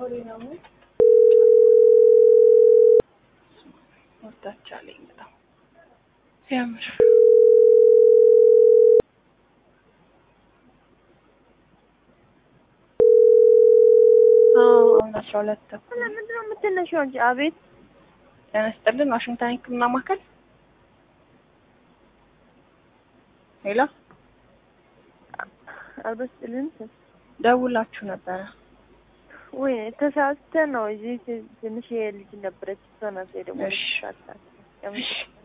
ወጣች አለኝ በጣም ሲያምር አሁን አስራ ሁለት ተኩል ለምንድን ነው የምትነሺው አንቺ? አቤት ጤና ይስጥልን ዋሽንግተን ሕክምና ማዕከል ሄሎ አልበስጥልን ደውላችሁ ነበረ ወይ ተሳስተን ነው። እዚህ ትንሽ ልጅ ነበረች እሷ ናት ደግሞ እሺ። ተሳስታ